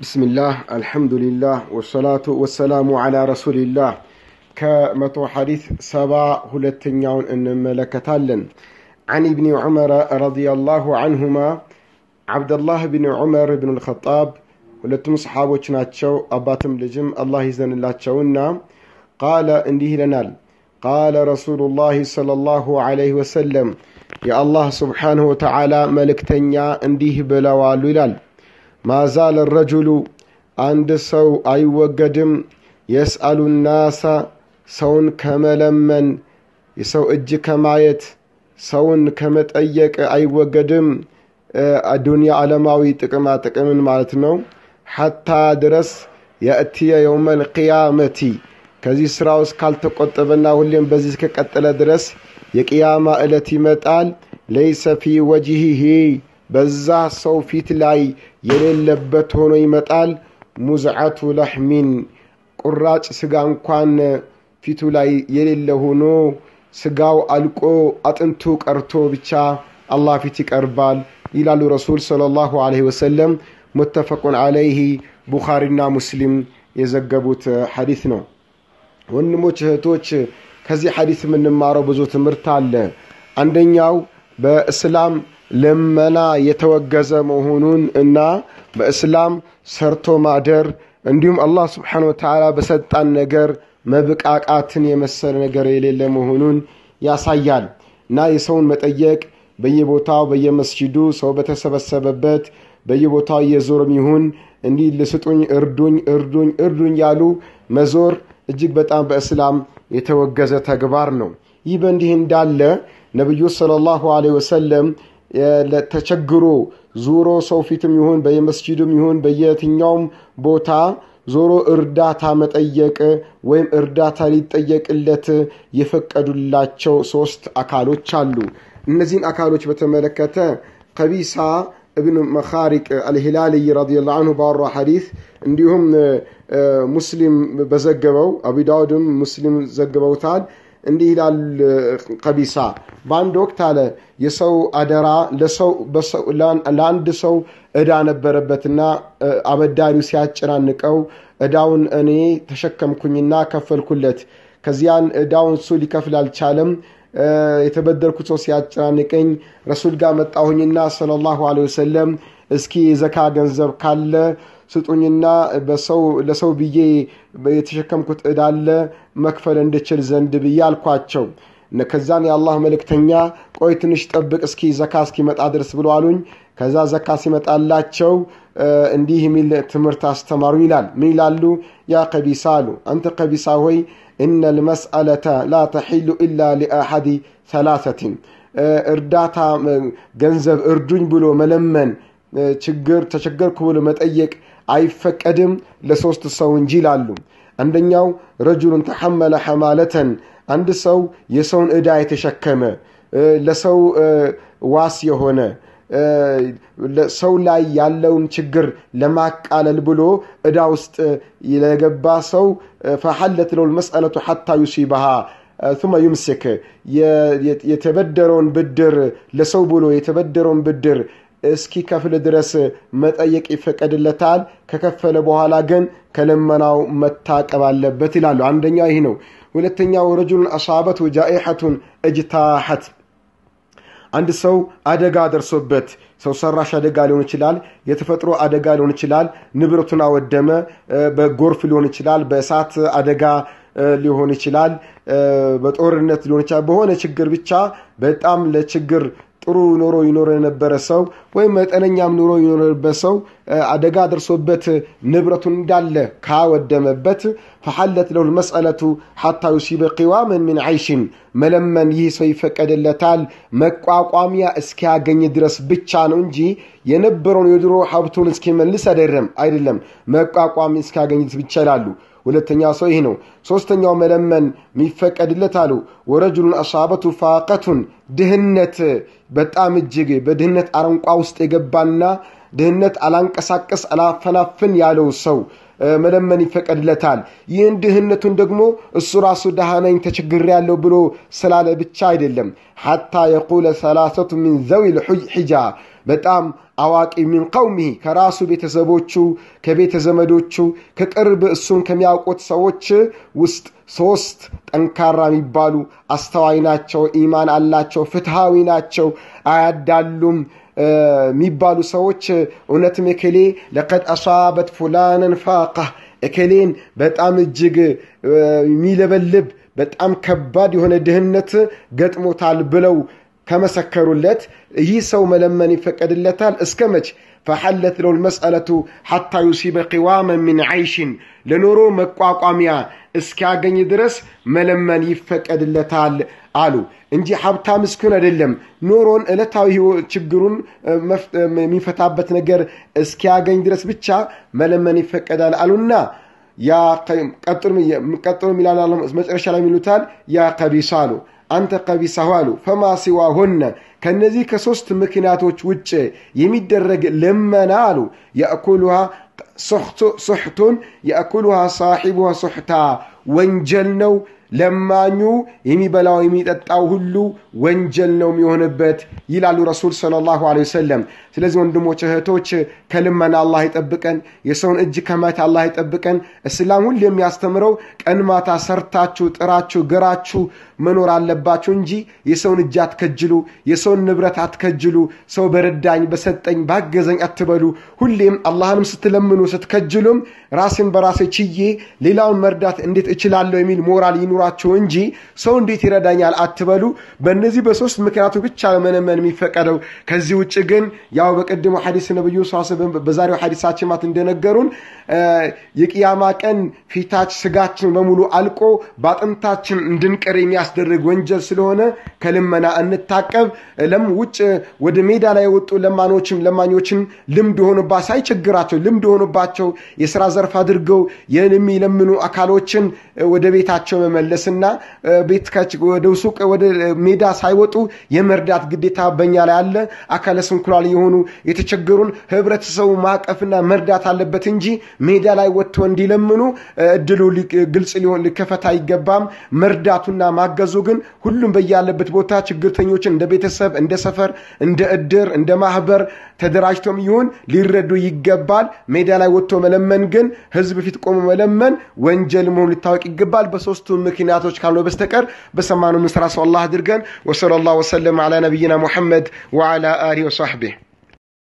ብስሚላህ አልሐምዱሊላህ ወሰላቱ ወሰላሙ አላ ረሱሊላህ ከመቶ ሐዲስ ሰባ ሁለተኛውን እንመለከታለን عن ابن عمر رضي الله عنهما عبد الله بن عمر بن الخطاب ሁለቱም ሰሓቦች ናቸው አባትም ልጅም አላህ ይዘንላቸውና ቃለ እንዲህ ይለናል ቃለ ረሱሉላህ ሰለላሁ ዐለይሂ ወሰለም የአላህ ስብሓንሁ ወተዓላ መልእክተኛ እንዲህ ብለዋሉ ይላል ማዛለ ረጁሉ አንድ ሰው አይወገድም የስአሉ ናሳ ሰውን ከመለመን የሰው እጅ ከማየት ሰውን ከመጠየቅ አይወገድም ዱንያ ዓለማዊ ጥቅማ ጥቅምን ማለት ነው ሐታ ድረስ የእትየ የውመ ልቅያመቲ ከዚህ ስራ ውስጥ ካልተቆጠበና ሁሌም በዚህ እስከቀጠለ ድረስ የቅያማ ዕለት ይመጣል ለይሰ ፊ ወጅሂሂ በዛ ሰው ፊት ላይ የሌለበት ሆኖ ይመጣል ሙዝዓቱ ለሕሚን ቁራጭ ስጋ እንኳን ፊቱ ላይ የሌለ ሆኖ ስጋው አልቆ አጥንቱ ቀርቶ ብቻ አላህ ፊት ይቀርባል ይላሉ ረሱል ሰለላሁ ዐለይሂ ወሰለም ሙተፈቁን ዐለይህ ቡኻሪና ሙስሊም የዘገቡት ሐዲስ ነው ወንድሞች እህቶች ከዚህ ሐዲስ የምንማረው ብዙ ትምህርት አለ አንደኛው በእስላም ልመና የተወገዘ መሆኑን እና በእስላም ሰርቶ ማደር እንዲሁም አላህ ስብሓን ወተዓላ በሰጣን ነገር መብቃቃትን የመሰለ ነገር የሌለ መሆኑን ያሳያል እና የሰውን መጠየቅ በየቦታው በየመስጂዱ ሰው በተሰበሰበበት በየቦታው እየዞርም ይሁን እንዲህ ልስጡኝ እርዱኝ እርዱኝ እርዱኝ ያሉ መዞር እጅግ በጣም በእስላም የተወገዘ ተግባር ነው ይህ በእንዲህ እንዳለ ነቢዩ ሰለላሁ ዐለይሂ ወሰለም ተቸግሮ ዙሮ ሰው ፊትም ይሁን በየመስጂድም ይሁን በየትኛውም ቦታ ዞሮ እርዳታ መጠየቅ ወይም እርዳታ ሊጠየቅለት የፈቀዱላቸው ሶስት አካሎች አሉ እነዚህን አካሎች በተመለከተ ከቢሳ እብን መኻሪቅ አልሂላልይ ረዲየላሁ አንሁ ባወራ ሐዲስ እንዲሁም ሙስሊም በዘገበው አቡ ዳውድም ሙስሊም ዘግበውታል እንዲህ ይላል ቀቢሳ በአንድ ወቅት አለ የሰው አደራ ለአንድ ሰው እዳ ነበረበትና አበዳሪው ሲያጨናንቀው እዳውን እኔ ተሸከምኩኝና ከፈልኩለት ከዚያን እዳውን እሱ ሊከፍል አልቻለም የተበደርኩት ሰው ሲያጨናንቀኝ ረሱል ጋር መጣሁኝና ሰለላሁ ዐለይሂ ወሰለም እስኪ የዘካ ገንዘብ ካለ ስጡኝና ለሰው ብዬ የተሸከምኩት እዳለ መክፈል እንድችል ዘንድ ብዬ አልኳቸው ከዛን የአላህ መልእክተኛ ቆይ ትንሽ ጠብቅ እስኪ ዘካ እስኪመጣ ድረስ ብሎ አሉኝ ከዛ ዘካ ሲመጣላቸው እንዲህ የሚል ትምህርት አስተማሩ ይላል ምን ይላሉ ያ ቀቢሳ አሉ አንተ ቀቢሳ ሆይ እነ ልመስአለተ ላ ተሒሉ ኢላ ሊአሐዲ ሰላሰትን እርዳታ ገንዘብ እርዱኝ ብሎ መለመን ችግር ተቸገርኩ ብሎ መጠየቅ አይፈቀድም ለሶስት ሰው እንጂ ይላሉ አንደኛው ረጁሉን ተሐመለ ሐማለተን አንድ ሰው የሰውን ዕዳ የተሸከመ ለሰው ዋስ የሆነ ሰው ላይ ያለውን ችግር ለማቃለል ብሎ ዕዳ ውስጥ ለገባ ሰው ፈሐለት ለው መስአለቱ ሐታ ዩሲበሃ ثم يمسك የተበደረውን ብድር ለሰው ብሎ የተበደረውን ብድር እስኪ ከፍል ድረስ መጠየቅ ይፈቀድለታል ከከፈለ በኋላ ግን ከልመናው መታቀብ አለበት ይላሉ አንደኛው ይህ ነው ሁለተኛው ረጁሉን አሳበት ጃኢሐቱን እጅታሐት አንድ ሰው አደጋ ደርሶበት ሰው ሰራሽ አደጋ ሊሆን ይችላል የተፈጥሮ አደጋ ሊሆን ይችላል ንብረቱን አወደመ በጎርፍ ሊሆን ይችላል በእሳት አደጋ ሊሆን ይችላል በጦርነት ሊሆን ይችላል በሆነ ችግር ብቻ በጣም ለችግር ጥሩ ኑሮ ይኖር የነበረ ሰው ወይም መጠነኛም ኑሮ ይኖርበት ሰው አደጋ ደርሶበት ንብረቱን እንዳለ ካወደመበት ፈሐለት ለው መስአለቱ ሐታ ዩሲበ ቂዋምን ምን አይሽን መለመን ይህ ሰው ይፈቀድለታል መቋቋሚያ እስኪያገኝ ድረስ ብቻ ነው እንጂ የነበረውን የድሮ ሀብቱን እስኪመልስ አይደለም አይደለም መቋቋሚ እስኪያገኝ ብቻ ይላሉ ሁለተኛ ሰው ይህ ነው ሶስተኛው መለመን የሚፈቀድለት አሉ ወረጅሉን አሳበቱ ፋቀቱን ድህነት በጣም እጅግ በድህነት አረንቋ ውስጥ የገባና ድህነት አላንቀሳቀስ አላፈናፍን ያለው ሰው መለመን ይፈቀድለታል ይህን ድህነቱን ደግሞ እሱ ራሱ ደሃ ነኝ ተቸግር ያለው ብሎ ስላለ ብቻ አይደለም ሐታ የቁለ ሰላሰቱ ሚን ዘዊ ልሒጃ በጣም አዋቂ ሚን ቀውሚሂ ከራሱ ቤተሰቦቹ ከቤተ ዘመዶቹ ከቅርብ እሱን ከሚያውቁት ሰዎች ውስጥ ሶስት ጠንካራ የሚባሉ አስተዋይ ናቸው፣ ኢማን አላቸው፣ ፍትሃዊ ናቸው፣ አያዳሉም የሚባሉ ሰዎች እውነትም እከሌ ለቀድ አሷበት ፉላንን ፋቃ እከሌን በጣም እጅግ የሚለበልብ በጣም ከባድ የሆነ ድህነት ገጥሞታል ብለው ከመሰከሩለት ይህ ሰው መለመን ይፈቀድለታል እስከ መች ፈሐለት ለው ልመስአለቱ ሐታ ዩሲበ ቂዋመን ምን ዓይሽን ለኖሮ መቋቋሚያ እስኪያገኝ ድረስ መለመን ይፈቀድለታል አሉ እንጂ ሀብታም እስኪሆን አይደለም ኖሮን ዕለታዊ ችግሩን የሚፈታበት ነገር እስኪያገኝ ድረስ ብቻ መለመን ይፈቀዳል አሉና ቀጥሎ ሚላል መጨረሻ ላይ ሚሉታል ያ ቀቢሳ አሉ አንተ ቀቢሳሁ አሉ ፈማ ሲዋሁነ ከነዚህ ከሶስት ምክንያቶች ውጭ የሚደረግ ልመና አሉ የእኩሉሃ ሱሕቱን የእኩሉሃ ሳሒቡሃ ሱሕታ ወንጀል ነው ለማኙ የሚበላው የሚጠጣው ሁሉ ወንጀል ነው የሚሆንበት ይላሉ ረሱል ሰለላሁ ዐለይሂ ወሰለም ስለዚህ ወንድሞች እህቶች ከልመና አላህ ይጠብቀን የሰውን እጅ ከማየት አላህ ይጠብቀን እስላም ሁሉ የሚያስተምረው ቀን ማታ ሰርታችሁ ጥራችሁ ግራችሁ መኖር አለባችሁ እንጂ የሰውን እጅ አትከጅሉ የሰውን ንብረት አትከጅሉ ሰው በረዳኝ በሰጠኝ ባገዘኝ አትበሉ ሁሌም አላህንም ስትለምኑ ስትከጅሉም ራሴን በራሴ ችዬ ሌላውን መርዳት እንዴት እችላለሁ የሚል ሞራል ይኑራችሁ እንጂ ሰው እንዴት ይረዳኛል አትበሉ በእነዚህ በሶስት ምክንያቱ ብቻ መለመን የሚፈቀደው ከዚህ ውጭ ግን ያው በቅድሞ ሐዲስ ነብዩ በዛሬው ሐዲሳችን ማት እንደነገሩን የቅያማ ቀን ፊታች ስጋችን በሙሉ አልቆ በአጥንታችን እንድንቀር የሚያስደርግ ወንጀል ስለሆነ ከልመና እንታቀብ ለም ውጭ ወደ ሜዳ ላይ የወጡ ለማኖችን ለማኞችን ልምድ ሆኑባ ሳይቸግራቸው ልምድ ሆኑባቸው የስራ ዘርፍ አድርገው የሚለምኑ አካሎችን ወደ ቤታቸው መመለስና ቤት ወደ ሱቅ ወደ ሜዳ ሳይወጡ የመርዳት ግዴታ በኛ ላይ አለ አካለ ስንኩላል የሆኑ የተቸገሩን ህብረተሰቡ ማቀፍና መርዳት አለበት እንጂ ሜዳ ላይ ወጥቶ እንዲለምኑ እድሉ ግልጽ ሊሆን ሊከፈት አይገባም መርዳቱና ማገዙ ግን ሁሉም በያለበት ቦታ ችግርተኞችን እንደ ቤተሰብ እንደ ሰፈር እንደ እድር እንደ ማህበር ተደራጅቶም ይሁን ሊረዱ ይገባል ሜዳ ላይ ወጥቶ መለመን ግን ህዝብ ፊት ቆሞ መለመን ወንጀል መሆኑ ሊታወቅ ይገባል በሶስቱ ምክንያቶች ካልሆነ በስተቀር በሰማኑ ምስራ ሰው አላህ አድርገን ወሰለ ላሁ ወሰለም አላ ነቢይና ሙሐመድ ወዓላ አሊህ ወሳሕቢህ